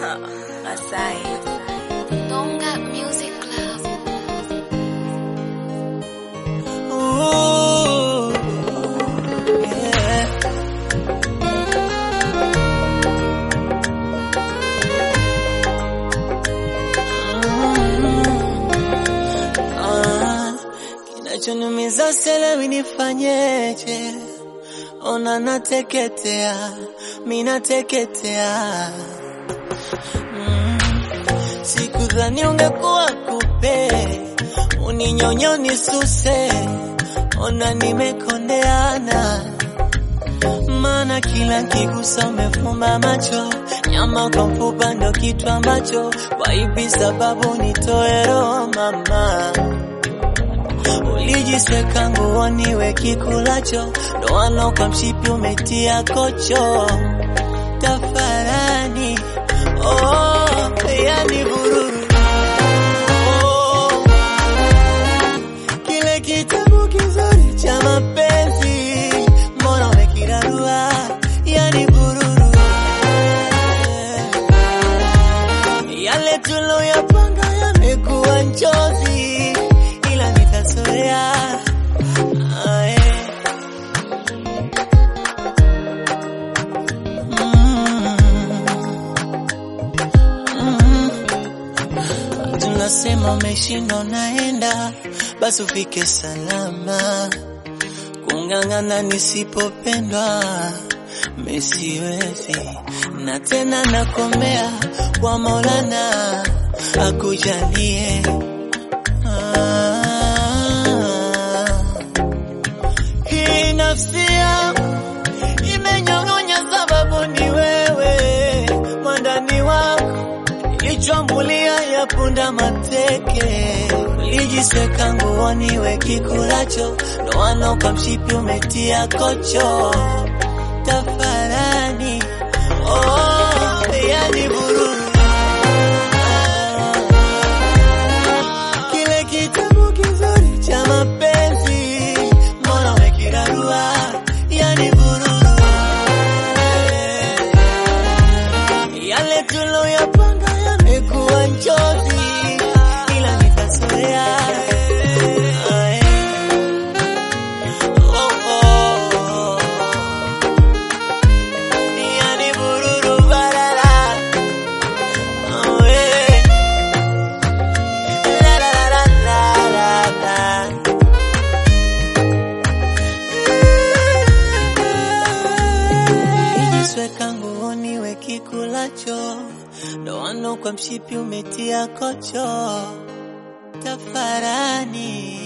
Masai. Gonga Music Club. Ooh, yeah. Ah, Kinachoniumiza selewi nifanyeje? Ona nateketea, mi nateketea. Mm, Sikudhani ungekuwa kupe, uninyonyo nisuse, ona nimekondeana. Maana kila kigusa umefumba macho, nyama kwa mfupa ndo kitu ambacho waipi sababu nitoe roho mama. Ulijisweka nguoni we kikulacho, ndoano kwa mshipi umetia kocho tafarani. Oh, yani vururu oh, kile kitabu kizuri cha mapenzi, mbona umekirarua? Yani vururu yale tuloyapanga yamekuwa njozi, ila nitazoea. Ah, eh. Mm. Mm. Tunasema umeshinda unaenda, basi ufike salama. Kung'ang'ana nisipopendwa mesiwezi, na tena nakomea kwa Maulana akujalie. Ah, hii nafsi yangu imenyong'onya, sababu ni wewe mwandani wako ilichwambulia ya punda mateke, ulijisweka nguoni we kikulacho, ndoano kwa mshipi umetia kocho tafarani. Oh, yani bururu kile kitabu kizuri cha mapenzi, mbona umekirarua? Yani bururu yale tuloyapanga yamekuwa njozi, ila nitazoea. Ae. Oh, oh. Yani bururu barara. Oh, eh. La, la, la, la, la, la. Ijisweka nguoni we kikulacho, ndoano kwa mshipi umetia kocho tafarani.